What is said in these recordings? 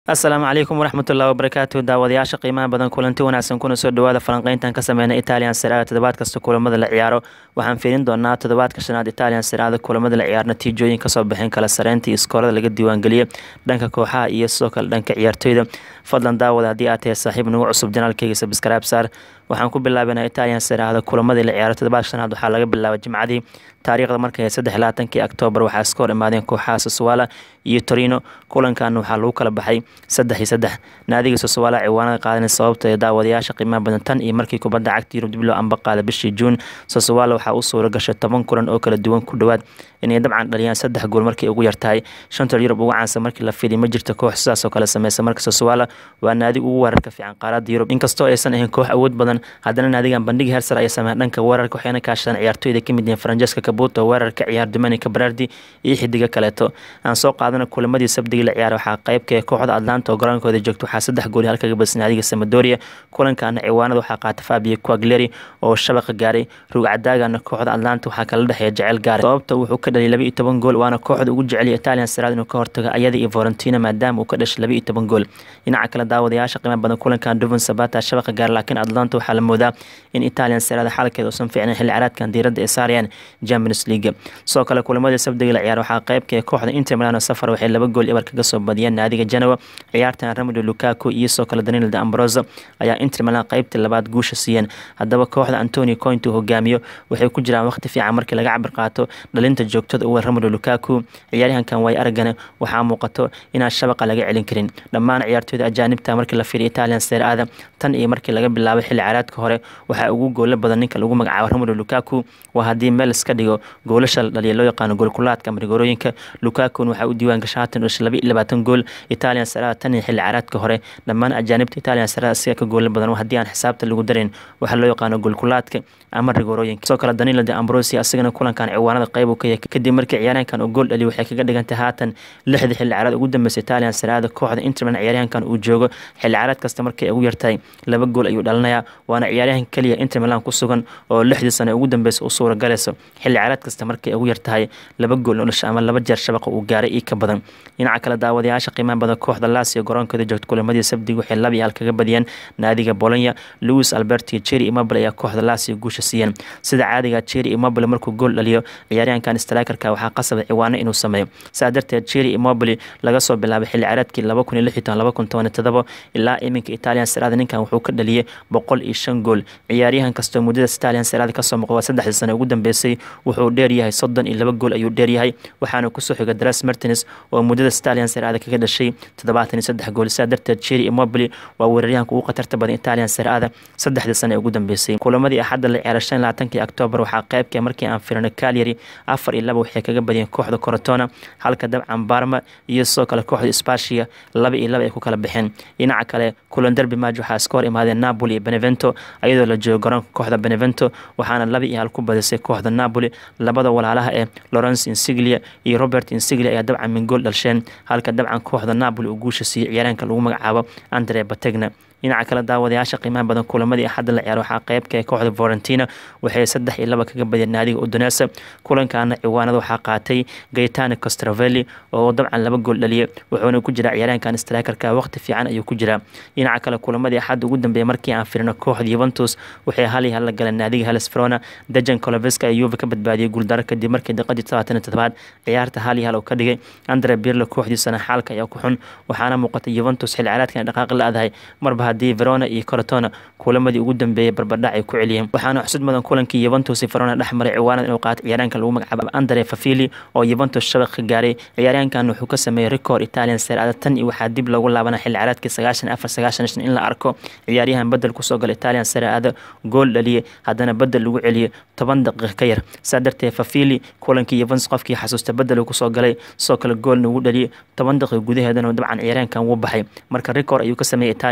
asalaamu calaykum waraxmatullahi wabarakaatu daawadayaasha qiimaha badan kulanti wanaagsan kuna soo dhawaada falanqeyntan ka sameyna italian siraada toddobaad kasta kulamada la ciyaaro waxaan fiirin doonaa toddobaadka shanaad italian siraada kulamada la ciyaar natiijooyin kasoo baxeen kala sareynta iyo iskoorada laga diiwaangeliyay dhanka kooxaha iyo sidoo kale dhanka ciyaartoyda fadlan daawada haddii aad tahay saaxiib nagu cusub janaalkeyga sabscribe saar waxaan ku bilaabanaa italian siraada kulamadii la ciyaaro toddobaadka shanaad waxaa laga bilaabay jimcadii taariikhda markay saddex labaatankii oktoobar waxaa iska hor imaadeen kooxaha soswala iyo torino kulankan waxaa lagu kala baxay saddex iyo saddex naadiga soswala ciwaanada qaadan sababta ee daawadayaasha qiimaha badan tan iyo markii kubadda cagta yurub dib loo amba qaaday bishii juun soswala waxaa u suura gashay toban kulan oo kala duwan ku dhowaad inay dabcan dhaliyaan saddex gool markii ugu yartahay shanta yurub ugu caansan markii la fidiy ma jirto koox sidaas oo kale sameysa marka soswala waa naadiga ugu weerarka fiican qaarada yurub inkastoo aysan ahayn koox awood badan haddana naadigan bandhigi hersar ay sameeyeen dhanka weerarka waxayna kaashadaan ciyaartoyda kamid yihiin francesca cabuto weerarka ciyaar dominica berardi iyo xidiga kaleeto aan soo qaadana kulamadii sabdigii la ciyaara waxaa qeybka kooxda atlanta oo garoonkooda joogta waxaa saddex gooli halkaga badsan naadiga samadoria kulankaana ciwaanada waxaa qaata fabio quagleri oo shabaqa gaaray rugcadaagana kooxda atlanta waxaa kala dhexeeya jecel gaaray sababta wuxuu ka dhaliyay laba iyo toban gool waana kooxda ugu jeceliya italian siraad inuu ka hortago ayada iyo valentina maadaama uu ka dhashay laba iyo toban gool dhinaca kale daawadayaasha qiimo badan kulankan duvan sabata shabaqa gaar laakiin atlanta waxaa la moodaa in italian siraada xalkeeda uusan fiicnayn xilli caraadkan diiradda ay saarayaan champions league sidoo kale kulamadii sabdiga la ciyaar waxaa qeybka kooxda inter milano safar waxay laba gool ibar kaga soo badiyeen naadiga genoa ciyaartan ramido lukaku iyo sidoo kale daniel de ambroso ayaa inter milan qeybtii labaad guusha siiyeen haddaba kooxda antonio coint uu hogaamiyo waxay ku jiraan waqti fiican markii laga cabir qaato dhalinta joogtada uwe ramido lukaku ciyaaryahankan way aragane waxaa muuqato inaan shabaqa laga celin karin dhammaan ciyaartooyda ajaanibta markii la fiiriya italian seeraada tan iyo markii laga bilaabay xilli caraadka hore waxaa ugu goola badan ninka lagu magacaabo ramido lukaku waa haddii meel iska dhigo goolasha la dhaliya loo yaqaano goolkulaadka ama rigorooyinka lukakun waxaa u diiwaan gashay haatan dhashay laba iyo labaatan gool italian sarada tan iyo xilli caraadka hore dhammaan ajaanibta italian sarada asiga ka goola badan haddii aan xisaabta lagu darin waxaa loo yaqaano goolkulaadka ama rigorooyinka sidoo kale danilo de ambrosi asigana kulankan ciwaanada qeyb uu ka yahay kadib markii ciyaaryahankan uu gool dhaliyo waxay kaga dhigantay haatan lixdii xilli caraad ugu dambeysay italian sarada kooxda interman ciyaaryahankan uu joogo xilli caraad kasta markay ugu yartahay laba gool ayuu dhalinayaa waana ciyaaryahan keliya inter milan ku sugan oo lixdii sano ugu dambeysa u suura galayso xilli caraad kasta markay ugu yartahay laba gool oo dhasha ama laba jeer shabaqa uu gaaray io ka badan dhinaca kale daawadayaasha qiimaha badan kooxda lasio garoonkooda joogta kulamadii sabdig waxay laba iyo hal kaga badiyeen naadiga bolonya louis albert iyo jeri imobile ayaa kooxda lasio guusha siiyeen sida caadiga jeri imobile markuu gool dhaliyo ciyaaryahankan strikerka waxaa qasaba ciwaano inuu sameeyo saa darteed jeri imobile laga soo bilaabay xilli caraadkii laba kun iyo lix iyo toban laba kun toban iyo todoba ilaa iminka italian sirada ninkan wuxuu ka dhaliyay boqol iyo shan gool ciyaaryahan kastoo muddadaas italian sirada kasoo muuqda saddexdii sano ugu dambeysay wuxuu dheeryahay soddon iyo laba gool ayuu dheeryahay waxaana kusoo xiga dras martins oo muddada stalian seraada kaga dhashay toddobaatan iyo saddex gool sidaa darteed jeri imobili waa weeraryahanka ugu khatarta badan italian seraada saddexdii sano ee ugu dambeysay kulamadii axadda la ciyaaray shan labaatankii oktoobar waxaa qeybka markii aan firino calyary afar iyo laba waxay kaga badiyeen kooxda corotona halka dabcan barma iyo sidoo kale kooxda spashia laba iyo laba ay ku kala baxeen dhinaca kale kulan derby match waxaa iska hor imaadeen napoli iyo benevento iyadoo la joogo garoonka kooxda benevento waxaana laba iyo hal ku badisay kooxda napoli labada walaalaha ee lawrence insiglia iyo robert insiglia ayaa dabcan min gool dhalsheen halka dabcan kooxda napoli uu guusha siiyey ciyaaraanka lagu magacaabo andre bategna dhinaca kale daawadayaasha qiimaha badan kulamadii axadda la ciyaar waxaa qeybka ee kooxda valentina waxay saddex iyo laba kaga badiyeen naadiga udonesa kulankaana ciwaanada waxaa qaatay gaetano castrovelli oo dabcan laba gool dhaliyay wuxuuna ku jiraa ciyaaraankan strikerka waqti fiican ayuu ku jiraa dhinaca kale kulamadii axadda ugu dambeeyay markii aan firino kooxda yuventus waxay hal iyo hal la galeen naadiga heles verona dejan coloveska ee yuve ka badbaadiyey guuldaro kadib markii daqiiqadii todobaatan iyo todobaad ciyaarta hal iyo hal uu ka dhigay andre birlo kooxdiisana xaalka ayaa ku xun waxaana muuqatay yuventus xilli caraadkan dhaqaaqi la-dahay marba haddii verona iyo corotona kulamadii ugu dambeeyay barbadhac ay ku celiyeen waxaana xusud mudan kulankii yuventus verona dhex maray ciwaanada inuu qaato ciyaaryahanka lagu magacaabo andre fafili oo yuventus shabaq ka gaaray ciyaaryahankan wuxuu ka sameeyey record italian serada tan iyo waxaa dib loogu laabana xilli caraadkii sagaashan afar sagaashan shan in la arko ciyaaryahan bedel kusoo gala italian serada gool dhaliyay haddana bedel lagu celiyay toban daqiiq ka yar saa darteed fafili kulankii yuventus qofkii xasuusta bedel uu kusoo galay sidoo kale goolna ugu dhaliyay toban daqiiq gudaheedana dabcan ciyaaryahankan wuu baxay marka record ayuu ka sameeyey italian serada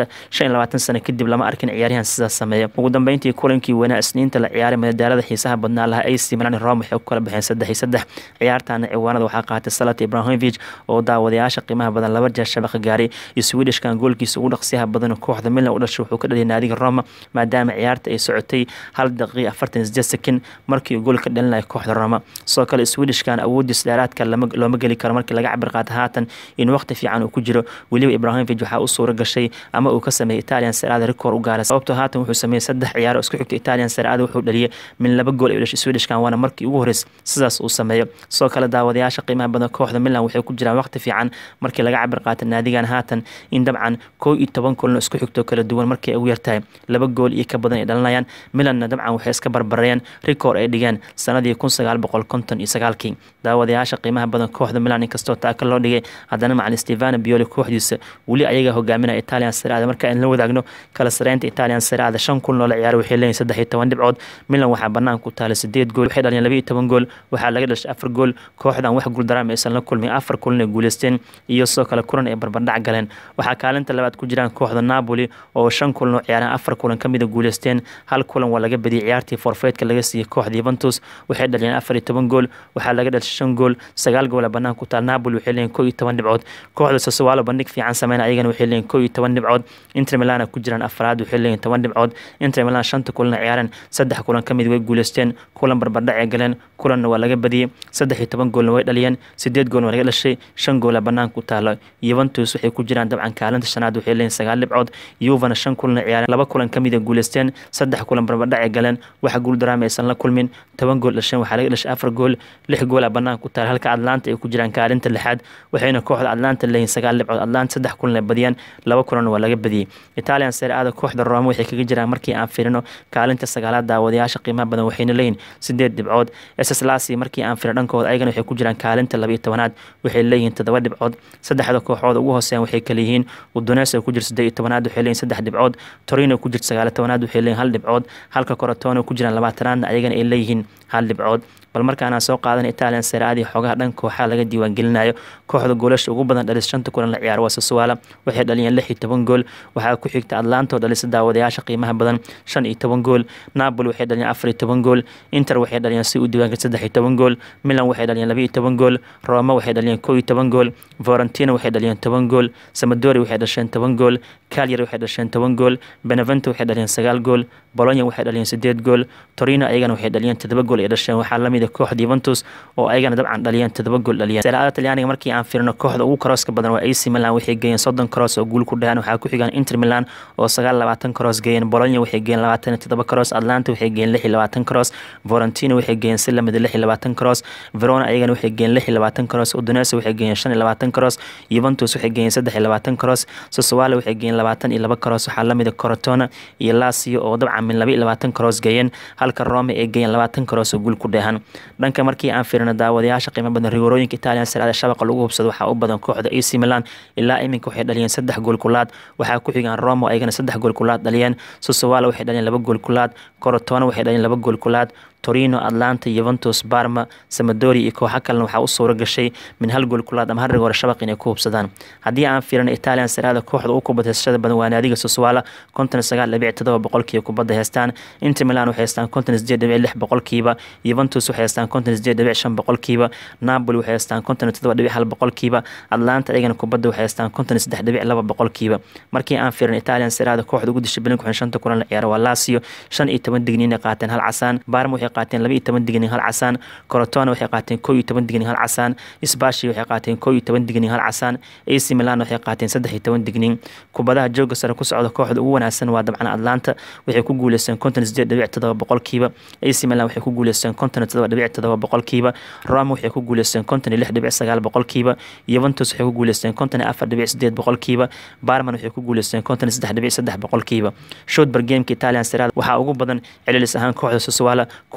seraada shan iyo labaatan sano kadib lama arkin ciyaaryahan sidaas sameeya ugu dambeyntii kulankii weynaa isniinta la ciyaaray madadaalada xiisaha badnaa lahaa ac milan rome waxay ku kala baxeen saddex iyo saddex ciyaartaana ciwaanada waxaa qaatay salat ibrahimovic oo daawadayaasha qiimaha badan laba jeer shabaqa gaaray iyo swedishkan goolkiisa ugu dhaqsiyaha badan kooxda milan u dhashay wuxuu ka dhaliyay naadiga roma maadaama ciyaarta ay socotay hal daqiiqa afartan sideed sekin markii gool ka dhalinaya kooxda roma sidoo kale swedishkan awoodiis dheeraadka looma geli karo markii laga cabir qaata haatan in waqti fiican uu ku jiro weliba ibrahimovic waxaa u suura gashay ama uu ka sameeyey italian serada record u gaaray sababtoo haatan wuxuu sameeyey saddex ciyaaro isku xigta italian serada wuxuu dhaliyay min laba gool ay dhashay swedishkan waana markii ugu horreys sidaas uu sameeyo sidoo kale daawadayaasha qiimaha badan kooxda milan waxay ku jiraan waqti fiican markii laga cabir qaata naadigan haatan in dabcan koo iyo toban kulno isku xigto kala duwan markay ugu yartahay laba gool iyo ka badan ay dhalinayaan milanna dabcan waxay iska barbareeyeen record ay dhigeen sanadii kun sagaal boqol konton iyo sagaalkii daawadayaasha qiimaha badan kooxda milan inkastoo taaka loo dhigay haddana macalin stefano bioli kooxdiisa weli ayaga hogaaminaya italian serada marka aan la wadaagno kala sareynta italian serada shan kun loola ciyaaro waxay leeyihin saddex iyo toban dhibcood milan waxaa banaanka ku taala sideed gool waxay dhaliyeen laba iyo toban gool waxaa laga dhashay afar gool kooxdan wax guuldaraam aysan la kulmin afar kulan ay guuleysteen iyo sidoo kale kulan ay barbardhac galeen waxaa kaalinta labaad ku jiraan kooxda napoli oo shan kulan oo ciyaaraan afar kulan ka mida guuleysteen hal kulan waa laga badiyay ciyaartii forfeydka laga siiyey kooxda yuventus waxay dhaliyeen afar iyo toban gool waxaa laga dhashay shan gool sagaal goola banaanka ku taal napoli waxay leeyihin koo iyo toban dhibcood kooxda sasowalo bandhig fiican sameyna ayagana waxay leeyihin koo iyo toban dhibcood inter milana ku jiraan afraad waxay leeyihin toban dhibcood inter milan shanta kulan ciyaareen saddex kulan ka mid way guuleysteen kulan barbardhac ay galeen kulanna waa laga badiyey saddex iyo toban goolna way dhaliyeen sideed goolna waa laga dhashay shan goola banaanka ku taalo yuventus waxay ku jiraan dabcan kaalinta shanaad waxay leeyihin sagaal dhibcood yuvana shan kulan ciyaareen laba kulan ka mid a guuleysteen saddex kulan barbardhac ay galeen waxa guuldaraama aysan la kulmin toban gool dhasheen waxaa laga dhashay afar gool lix goola banaanka ku taal halka atlanta ay ku jiraan kaalinta lixaad waxayna kooxda atlanta leeyihin sagaal dhibcood atlanta saddex kulan ay badiyeen laba kulanna waa laga badiyey italian sereada kooxda roma waxay kaga jiraan markii aan firino kaalinta sagaalaad daawadayaasha qiimaha badan waxayna leeyihin sideed dhibcood ss lasi markii aan firino dhankooda ayagana waxay ku jiraan kaalinta laba iyo tobanaad waxay leeyihiin toddoba dhibcood saddexda kooxood ugu hooseeyaan waxay kala yihiin udones oo ku jirta siddeed iyo tobanaad waxay leeyihin saddex dhibcood torino ku jirta sagaal iyo tobanaad waxay leeyihin hal dhibcood halka korotone ku jiraan labaatanaadna ayagana ay leeyihiin hal dhibcood bal markaana soo qaadan italian sereadii xoogaha dhanka kooxaha laga diiwaangelinayo kooxda goolasha ugu badan dhalis shanta kulan la ciyaaro waa sasuwaala waxay dhaliyeen lix iyo toban gool waxaa ku xigta atlanta oo dhalisa daawadayaasha qiimaha badan shan iyo toban gool napoli waxay dhaliyeen afar iyo toban gool inter waxay dhaliyeen si u diiwaanka saddex iyo toban gool milan waxay dhaliyeen laba iyo toban gool roma waxay dhaliyeen kow iyo toban gool valentina waxay dhaliyeen toban gool samadori waxay dhasheen toban gool calyar waxay dhasheen toban gool benevento waxay dhaliyeen sagaal gool bolonya waxay dhaliyeen sideed gool torino ayagana waxay dhaliyeen todoba gool ay dhasheen waxaa lamid a kooxda yuventus oo ayagana dabcan dhaliyeen todoba gool dhaliyeen seeraada talyaaniga markii aan firino kooxda ugu karooska badan waa ac milan waxay geeyeen soddon karoos oo guul ku dhahaan waxaa ku xigaan inter milan oo sagaal labaatan karoos geeyeen bolonya waxay geeyeen labaatan iyo todoba karoos atlanta waxay geeyeen lix iyo labaatan karoos valentino waxay geeyeen si lamid lix iyo labaatan karoos verona ayagana waxay geeyeen lix iyo labaatan karoos udonese waxay geeyeen shan iyo labaatan karoos yuventus waxay geeyeen saddex iyo labaatan karoos sosowale waxay geeyeen labaatan iyo laba karoos waxaa lamid a corotona iyo lasio oo dabcan min laba iyo labaatan karoos geeyeen halka rome ay geeyeen labaatan karoos oo guul ku dheehan dhanka markii aan firino daawadayaasha qiimo badan rigoorooyinka italian saraada shabaqa lagu hubsado waxaa u badan kooxda ac milan ilaa iminka waxay dhaliyeen saddex gool kulaad waxaa ku xigaan rome ayagana saddex gool kulaad dhaliyeen sosowale waxay dhaliyeen laba gool kulaad corotona waxay dhaliyeen laba gool kulaad torino atlanta yuventus barma samadori iyo kooxo kalena waxaa u suura gashay min hal gool kulaad ama hal rigoore shabaq inay ku hubsadaan haddii aan firino italian saraada kooxda ugu kubad heysashada badan waa naadiga sosowala konton sagaal dhibic todoba boqolkiiba kubadda heystaan inter milan waxay heystaan konton sideed dhibic lix boqolkiiba yuventus waxay heystaan konton sideed dhibic shan boqolkiiba napoli waxay heystaan konton todoba dhibic hal boqolkiiba atlanta ayagana kubadda waxay heystaan konton saddex dhibic laba boqolkiiba markii aan firino italian saraada kooxda ugu dishay bilinka xun shanta kulan la ciyaaro waa lasio shan iyo toban digniin ay qaateen hal casaan barma waxay qaateen laba iyo toban digniin hal casaan corotona waxay qaateen kow iyo toban digniin hal casaan sbashi waxay qaateen kow iyo toban digniin hal casaan ac milan waxay qaateen saddex iyo toban digniin kubadaha jooga sare ku socda kooxda ugu wanaagsan waa dabcan atlanta waxay ku guuleysteen konton sideed dhibic todoba boqolkiiba ac milan waxay ku guuleysteen konton todoba dhibic todoba boqolkiiba roma waxay ku guuleysteen konton iyo lix dhibic sagaal boqolkiiba yuventus waxay ku guuleysteen konton iyo afar dhibic sideed boqolkiiba barman waxay ku guuleysteen konton iyo saddex dhibic saddex boqolkiiba shotber gameka italian serad waxaa ugu badan celilis ahaan kooxda sosowala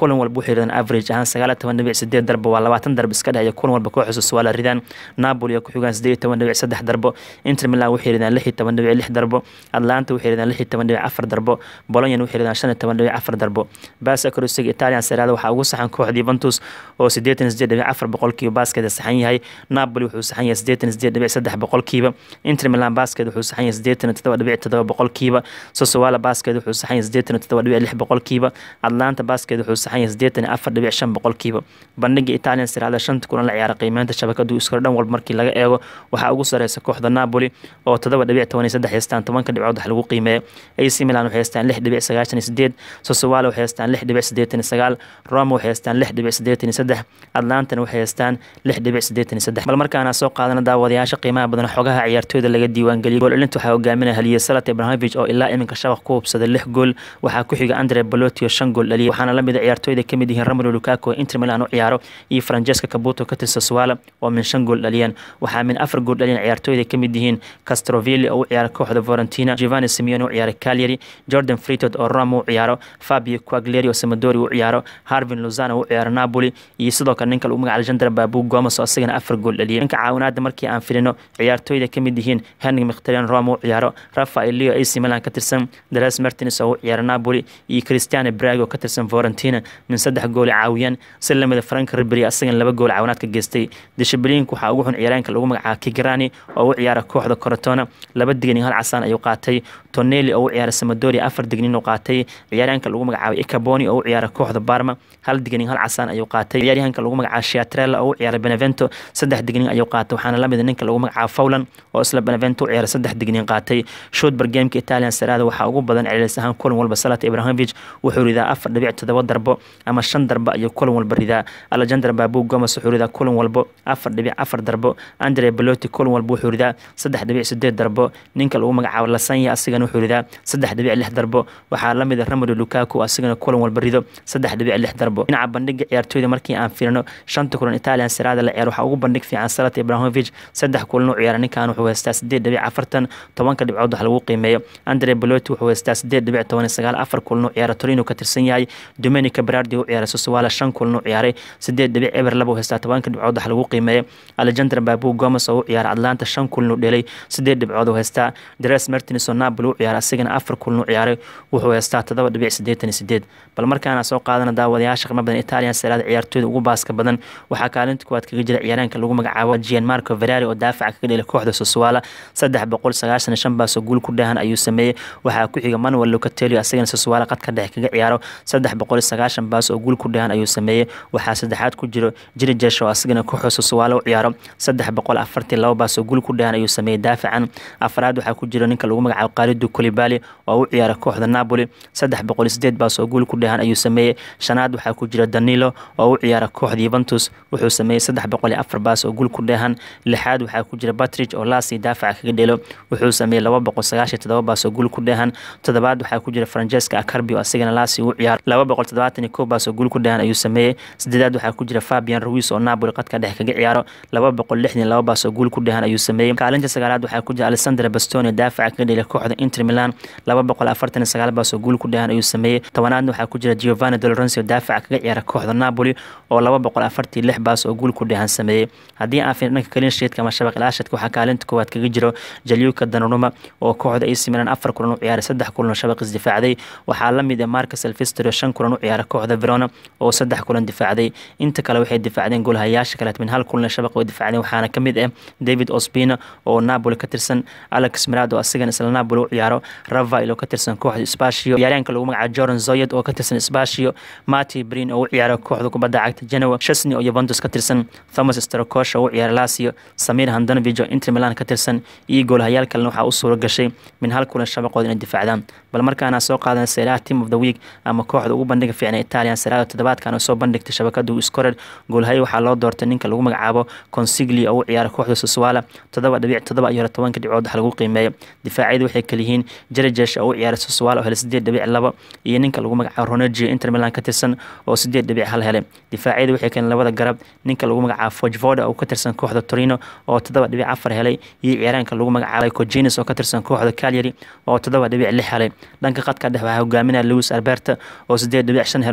kulan walba waxay ridaan average ahaan sagaal iyo toban dhibic sideed darbo waa labaatan darbo iska dhexeeya kulan walba kooxda sassuolo ridaan napoli ku xigaan sideed iyo toban dhibic saddex darbo inter milan waxay ridaan lix iyo toban dhibic lix darbo atlanta waxay ridaan lix iyo toban dhibic afar darbo bologna waxay ridaan shan iyo toban dhibic afar darbo baasa korosiga italian serada waxaa ugu saxan kooxda Juventus oo sideetan sideed dhibic afar boqolkiiba baaskeeda saxan yahay Napoli wuxuu saxan yahay sideetan sideed dhibic saddex boqolkiiba Inter Milan baaskeeda wuxuu saxan yahay sideetan todoba dhibic todoba boqolkiiba Sassuolo baaskeeda wuxuu saxan yahay sideetan todoba dhibic lix boqolkiiba Atlanta baaskeeda wuxuu saxan yahay sideetan afar dhibic shan boqolkiiba bandhiga Italian Serie A shanta kulan la ciyaara qiimeynta shabakadu iskor dhan walba markii laga eego waxaa ugu sareysa kooxda Napoli oo todoba dhibic toban iyo saddex haystaan tobanka dhibcood wax lagu qiimeeyo AC Milan waxay haystaan lix dhibic sagaashan iyo sideed Sassuolo waxay haystaan lix dhibic sideetan iyo sagaal Roma waxay haystaan lix dhibic sideetan iyo saddex Atlantana waxay haystaan lix dhibic sideetan iyo saddex bal markaana soo qaadana daawadayaasha qiimaha badan xogaha ciyaartooyda laga diiwaangeliyay gool dhalinta waxaa hogaaminaya haliye Salat Ibrahimovic oo ilaa iminka shabaq ku hubsaday lix gool waxaa ku xiga Andre Belotti oo shan gool dhaliyay waxaana la mid ah ciyaartooyda ka mid yihiin Romelu Lukaku oo Inter Milan u ciyaaro iyo Francesco Caputo ka tirsan Sassuolo oo min shan gool dhaliyeen waxaa min afar gool dhaliyeen ciyaartooyda ka mid yihiin Castrovilli oo u ciyaara kooxda Fiorentina Giovanni Simeone oo u ciyaara Cagliari Jordan Frittod oo Roma u ciyaaro Fabio Quagliari oo Sampdoria u ciyaaro Harvin Lozano oo u ciyaaro Napoli iyo sidoo kale ninka lagu magacaabo Alexander Babu Gomes oo asagana afar gool dhaliyay ninka caawinaada markii aan filino ciyaartooyda ka mid yihiin Henrik Mkhitaryan Roma u ciyaaro Rafael Leo AC Milan ka tirsan Dries Mertens oo u ciyaara Napoli iyo Cristiano Braga oo ka tirsan Fiorentina min saddex gool caawiyaan si lamida Frank Ribery asagana laba gool caawinaad ka geystay Discipline waxaa ugu xun ciyaaraanka lagu magacaabo Kigrani oo u ciyaara kooxda Crotone laba digni hal casaan ayuu qaatay Tonelli oo u ciyaara Sampdoria afar dignin oo qaatay ciyaaraanka lagu magacaabo Icaboni oo u ciyaara kooxda Parma hal dignin hal casaan ayuu qaatay ciyaaryahanka lagu magacaabo Chiatrella oo u ciyaara Benevento saddex dignin ayuu qaatay waxaana la mid ninka lagu magacaabo Faulan oo isla Benevento u ciyaara saddex dignin qaatay Shotbar gameka Italian Serie A waxaa ugu badan celcelis ahaan kulan walba Salat Ibrahimovic wuxuu ridaa afar dhibic todoba darbo ama shan darbo ayuu kulan walba ridaa Alexander Babu Gomes wuxuu ridaa kulan walba afar dhibic afar darbo Andre Belotti kulan walba wuxuu ridaa saddex dhibic sideed darbo ninka lagu magacaabo Lasagna asigana wuxuu ridaa saddex dhibic lix darbo waxaa la mid ah Romelu Lukaku asigana kulan walba rido saddex dhibic lix darbo dhinaca bandhiga ciyaartooyda markii aan fiirino shanta kulan Italian Serie A la ciyaar waxaa ugu bandhig fiican Salat Ibrahimovic saddex kulan u ciyaara ninkan wuxuu haystaa sideed dhibic afartan tobanka dhibcood wax lagu qiimeeyo Andre Belotti wuxuu haystaa sideed dhibic toban iyo sagaal afar kulan u ciyaara Torino ka tirsan yahay Domenico Berardi u ciyaara Sassuolo shan kulan u ciyaaray sideed dhibic eber laba u haystaa tobanka dhibcood wax lagu qiimeeyo Alexander Babu Gomes oo u ciyaara Atlanta shan kulan u dhelay sideed dhibcood u haystaa Dries Mertens oo Napoli u ciyaara asigana afar kulan u ciyaaray wuxuu haystaa todoba dhibic sideetan iyo sideed bal markaana soo qaadana daawadayaasha qiimo badan Italian Serie A ciyaartooyda ugu baaska badan waxaa kaalinta kuwaad kaga jira ciyaaraanka lagu magacaabo Gianmarco Ferrari oo daafaca kaga dhelay kooxda Sassuolo saddex boqol sagaashan iyo shan baas oo guul ku dheehan ayuu sameeyey waxaa ku xiga Manuel Locatelli asagana Sassuolo qadka dhexe kaga ciyaaro saddex boqol iyo sagaashan baas oo guul ku dheehan ayuu sameeyey waxaa saddexaad ku jiro Jirijesh oo asagana kooxda Sassuolo u ciyaaro saddex boqol afartii laba baas oo guul ku dheehan ayuu sameeyey daafacan afraad waxaa ku jira ninka lagu magacaabo Khalidou Koulibaly oo u ciyaara kooxda Napoli saddex boqol iyo sideed baas oo guul ku dheehan ayuu sameeyey shanaad waxaa ku jira Danilo oo u ciyaara kooxda Juventus wuxuu sameeyey saddex boqol iyo afar baas oo guul ku dheehan lixaad waxaa ku jira Patrick oo Lassi daafaca kaga dhelo wuxuu sameeyey laba boqol sagaashan todoba baas oo guul ku dheehan toddobaad waxaa ku jira Francesca Acerbi oo asigana Lassi u ciyaara laba boqol toddobaatan iyo kow baas oo guul ku dheehan ayuu sameeyey sideedaad waxaa ku jira Fabian Ruiz oo Napoli qadka dhexe kaga ciyaaro laba boqol lixdan iyo laba baas oo guul ku dheehan ayuu sameeyey kaalinta sagaalaad waxaa ku jira Alessandro Bastoni daafaca kaga dhelay kooxda Inter Milan laba boqol afartan iyo sagaal baas oo guul ku dheehan ayuu sameeyey tobanaadna waxaa ku jira Giovanni Del Lorenzo daafaca kaga ciyaara kooxda Napoli oo laba boqol afartii lix baas oo guul ku dheehan sameeyey haddii aan fiirno dhanka clean sheetka ama shabaq ilaashadka waxaa kaalinta koowaad kaga jiro Jaliuka Donnarumma oo kooxda AC Milan afar kulan u ciyaaray saddex kulan oo shabaq isdifaacday waxaa la mid ah Marcus Alvestro shan kulan u ciyaara kooxda Verona oo saddex kulan difaacday inta kale waxay difaacdeen goolhayaasha kale min hal kulan shabaq oo difaacdeen waxaana ka mid ah David Ospina oo Napoli ka tirsan Alex Mirado asigana isla Napoli u ciyaaro Rafael oo ka tirsan kooxda Spezia ciyaaryahanka lagu magacaabo Jordan Zoyed oo ka tirsan Spezia Mati Brin oo u ciyaara kooxda kubadda cagta Genoa Chesney oo Juventus ka tirsan Thomas Strakosha oo u ciyaara Lazio Samir Handanovic oo Inter Milan ka tirsan iyo goolhayaal kalena waxaa u suura gashay min hal kulan shabaqood inay difaacdaan bal markaana soo qaadan Serie A Team of the Week ama kooxda ugu bandhiga fiican Italian Serie A toddobaadkan oo soo bandhigtay shabakadu Scorer goolhaye waxaa loo doortay ninka lagu magacaabo Consigli oo u ciyaara kooxda Sassuolo toddoba dhibic toddoba iyo tobanka dhibcood wax lagu qiimeeyo difaacyadu waxay kala yihiin Jirijesh oo u ciyaara Sassuolo oo helay sideed dhibic laba iyo ninka lagu magacaabo Ronaldo Inter Milan ka tirsan oo sideed dhibic hal helay difaacyadu waxay keeneen labada garab ninka lagu magacaabo Fogvoda oo ka tirsan kooxda Torino oo toddoba dhibic afar helay iyo ciyaaraanka lagu magacaabo Cogenis oo ka tirsan kooxda Cagliari oo toddoba dhibic lix helay dhanka qadka dhexe waxaa hogaaminaya Luis Alberto oo sideed dhibic shan helay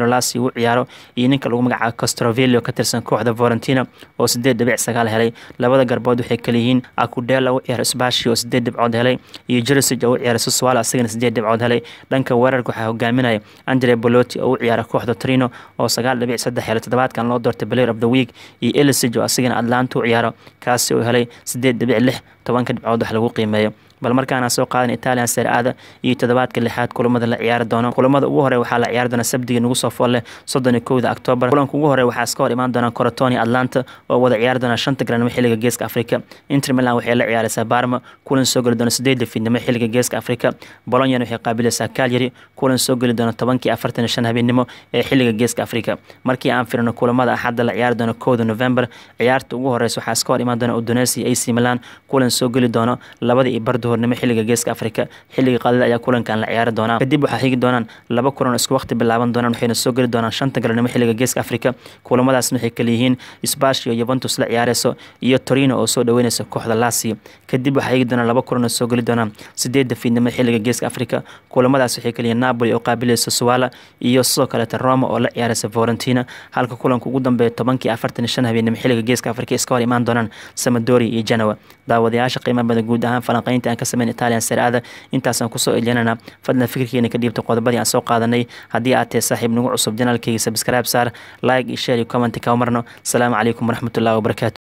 romero lasi uu ciyaaro iyo ninka lagu magacaabo castrovillo ka tirsan kooxda valentina oo sideed dhibic sagaal helay labada garbood waxay kaleyihiin acudela u ciyaaro sbashi oo sideed dhibcood helay iyo jersig oo u ciyaara suswala asagana sideed dhibcood helay dhanka weerarka waxaa hogaaminaya andre boloti oo u ciyaara kooxda trino oo sagaal dhibic saddex helay toddobaadkan loo doortay player of the week iyo elisig oo asagana atlanta u ciyaaro kaasi oo helay sideed dhibic lix tobanka dhibcood wax lagu qiimeeyo bal markaana soo qaadan italian seraada iyo toddobaadka lixaad kulamada la ciyaari doono kulamada ugu hore waxaa la ciyaari doona sabdiga nagu soo foolle soddon iyo kowda octoobar kulanka ugu hore waxaa iska hor imaan doona corotoni atlanta oo wada ciyaari doona shanta garanimo xilliga geeska afrika inter milan waxay la ciyaaraysaa barma kulan soo geli doona sideedda fiidnimo xilliga geeska afrika bolonyan waxay qaabilaysaa calyary kulan soo geli doona tobankii afartan iyo shan habeenimo ee xilliga geeska afrika markii aan firino kulamada axadda la ciyaari doona kowda november ciyaarta ugu horeysa waxaa iska hor imaan doona udonesi ac milan kulan soo geli doono labada iyo bardo hornimo xilliga geeska afrika xilliga qadida ayaa kulankan la ciyaari doonaa kadib waxaa xigi doonaan laba kulan oo isku waqti bilaaban doonaan waxayna soo geli doonaan shanta galabnimo xilliga geeska afrika kulamadaasna waxay kaleyihiin sbash iyo yuventus la ciyaareyso iyo torino oo soo dhaweyneysa kooxda lasio kadib waxaa xigi doonaan laba kulan oo soo geli doonaan sideedda fiidnimo xilliga geeska afrika kulamadaas waxay kaleyihiin napoli oo qaabilaysa suwala iyo sidoo kaleeta roma oo la ciyaareysa valentina halka kulanka ugu dambeeya tobankii afartan iyo shan habeenimo xilliga geeska afrika iska hor imaan doonaan samadori iyo genoa daawadayaasha qiimaha badan guud ahaan falanqeynta aan ka sameyn italian seraada intaasaan kusoo elyanana fadlan fikirkeena ka dhiibta qodobadii aan soo qaadanay haddii aad tahay saaxiib nagu cusub janaalkeyga sabscribe saar like iyo share iyo comment ka marno asalaamu calaykum waraxmatullahi wabarakatu